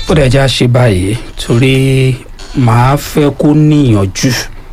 ó dẹ̀ já ṣe báyìí torí màá fẹ́ kó níyànjú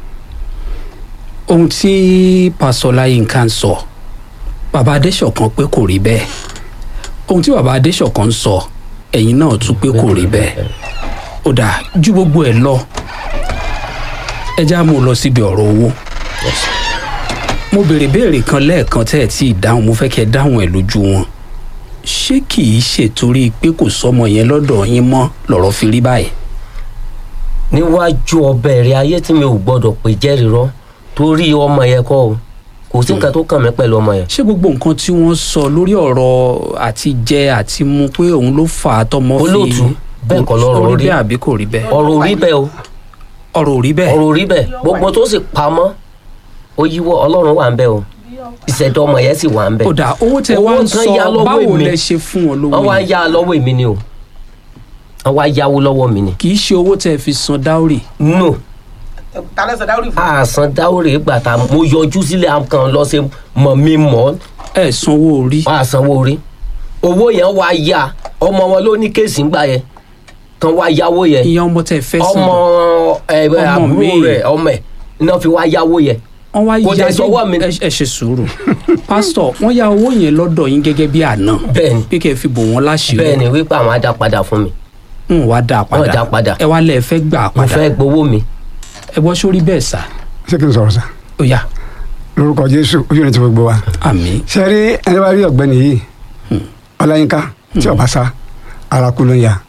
ohun tí pásọ láyínká ń sọ bàbá adéṣọ̀kan pé kò rí bẹ́ẹ̀ ohun tí bàbá adéṣọ̀kan ń sọ ẹ̀yin náà tún pé kò rí bẹ́ẹ̀ ó dà ju gbogbo ẹ̀ lọ ẹ já mú un lọ síbi ọ̀rọ̀ owó mo béèrè béèrè kan lẹ́ẹ̀kan tẹ́ ẹ̀ tí ì dáhùn mo fẹ́ kẹ́ ẹ dáhùn ẹ̀ lójú wọn ṣé kì í ṣètorí pé kò sọmọ yẹn lọ́dọ̀ yín mọ́ lọ́rọ̀ fi rí báyìí níwájú ọbẹ̀ rẹ̀ ayé tí mi ò gbọ́dọ̀ pè jẹ́rìí rọ́ torí ọmọ yẹn kọ́ o kò sí nǹkan tó kàn mí pẹ̀lú ọmọ yẹn. ṣé gbogbo nǹkan tí wọ́n sọ lórí ọ̀rọ̀ àti jẹ àti mu pé òun ló fà á tọmọ fi Olóòtú, bẹ́ẹ̀ kọ́ lọ́rọ̀ ó rí rí. bẹ́ẹ̀ àbí kò rí bẹ́ẹ̀ ọ̀rọ̀ ò rí bẹ́ẹ̀ o ọ̀rọ̀ ò rí bẹ́ẹ̀ ọ̀rọ̀ ò rí bẹ́ẹ̀ gbogbo tó sì pamọ́ ó yíwọ́ ọlọ́run wà ń bẹ̀ o ìṣẹ̀dá ọmọ yẹn sì wà ń bẹ̀. ó dà owó tẹ wá Owó ń tán yá sọ lọ́wọ́ báwo èmi. lẹ ṣe fún wọn lówó wọ́n wá yìí yá lọ́wọ́ èmi ni o wọ́n wá yáwó lọ́wọ́ mi ni. kì í ṣe owó tẹ fi san dáórì no ta lẹ́sẹ̀ dáwọ́rì fún àsán dáwọ́rè gbà tá mo yọjú sílẹ̀ àkàn lọ sí mọ̀ mi mọ́ ẹ sanwó orí àsanwó orí owó yẹn wá yá ọmọ wọn ló ní kéèsì ńgbà yẹn kan wá yáwó yẹn ìyẹn ọmọ tẹ fẹ́ san ọmọ ẹ Ọmọ àbúrò mi. rẹ ọmọ ẹ náà fi wá yáwó yẹn wọ́n wá kò yá dẹ̀ sọ́wọ́ mi. ẹ ẹ ṣe sùúrù pásítọ̀ wọ́n yá owó yẹn lọ́dọ̀ yín gẹ́gẹ́ bí àná bẹ́ẹ̀ni pé kẹ́ ẹ fi bò wọ́n láṣìírí bẹ́ẹ̀ni wípé àwọn á dá padà fún mi ń wá dá a Wọ́n dá a padà. ẹ wá lẹ fẹ́ gbà á mo padà fẹ́ gbowó mi ẹ gbọ́ sórí bẹ́ẹ̀ sà ṣé kí n sọ̀rọ̀ sá ó yá lórúkọ jésù ojú ni ti gbogbo wa àmì ṣe rí ẹni bá rí ọ̀gbẹ́ni yìí ọláyínká tí ọba sá ara kú ló ń ya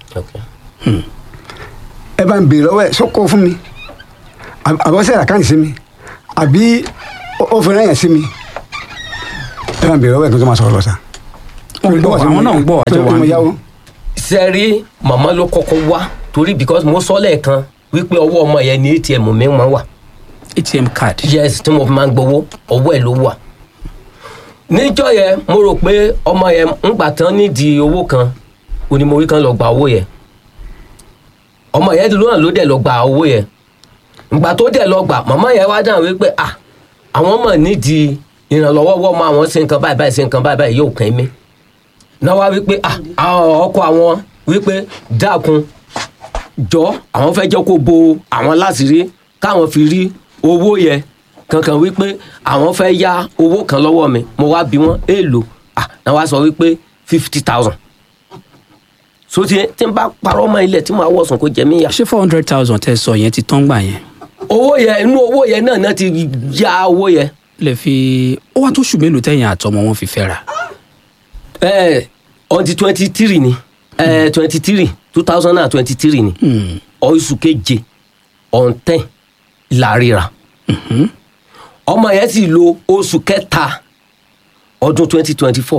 ẹ bá ń béèrè lọ́wọ́ ẹ̀ sọ́kọ́ fún mi àbí- àbí ọ̀sẹ̀ àkáǹtì sí mi àbí ó- ó fi rẹ́yìn sí mi ẹ bá ń béèrè lọ́wọ́ ẹ̀ kí n tó máa sọ̀rọ̀ lọ sá. Wọ́n ń gbọ́, àwọn náà ń gbọ́, àjọ tó wa mo ń yáwó sẹ́rí màmá ló kọ́kọ́ wá torí because mo sọ lẹ́ẹ̀kan wípé ọwọ́ ọmọ yẹn ní atm mi máa wà atm card yes tí mo fi máa ń gbowó ọwọ́ ẹ̀ ló wà níjọ́ yẹn mo rò pé ọmọ yẹn ń gbà tán nídìí owó kan onímọ̀wé kan lọ gba owó yẹn ọmọ yẹn lónà ló dẹ̀ lọ gba owó yẹn ìgbà tó dẹ̀ lọ gbà màmá yẹn wá dáhùn wípé ah àwọn mọ̀ nídìí ìrànlọ́wọ́ wọ́n mọ àwọn ṣe nǹkan báyìí báyìí ṣe nǹkan báyìí báyìí yóò kàn mí náà wá wípé ah àwọn ọkọ àwọn wípé dákun jọ àwọn fẹ́ jẹ́ kó bo àwọn láṣìírí káwọn fi rí owó yẹn kankan wípé àwọn fẹ́ yá owó kan lọ́wọ́ mi mo wá bí wọ́n èèlò ah náà wá sọ wípé fifty thousand so tí tí n bá parọ́ mọ́ ilẹ̀ tí màá wọ̀sùn kó jẹ mí yá ṣé four hundred thousand tẹ sọ yẹn ti tán gbà yẹn owó yẹn inú owó yẹn náà náà ti ya owó yẹn lè fi ó wá tó ṣù mélòó tẹ̀yìn àtọmọ wọn fi fẹ́ra ẹ ọdí twenty three ni ẹ twenty three two thousand and twenty three ni oṣù keje ọ̀ǹtẹ̀ làríra ọmọ yẹn sì lo oṣù kẹta ọdún twenty twenty four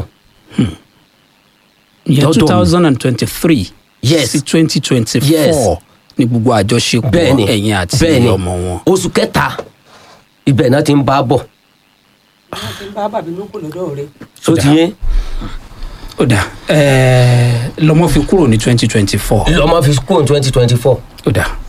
ìyẹn Lọ́dọ̀ mi. two thousand and twenty-three Yes. sí twenty Yes. twenty-four ní gbogbo àjọṣepọ̀ bẹ́ẹ̀ni ẹ̀yin àti bẹ́ẹ̀ni ọmọ wọn. oṣù kẹta ibẹ̀ náà ti ń bá a bọ̀ wọn ti ń bá bàbí ló kù lọ́dọ̀ rẹ̀ so ti yé ó dà ẹ̀ẹ́ lọ́mọ fi kúrò ní twenty twenty-four lọ́mọ fi kúrò twenty twenty four ó dà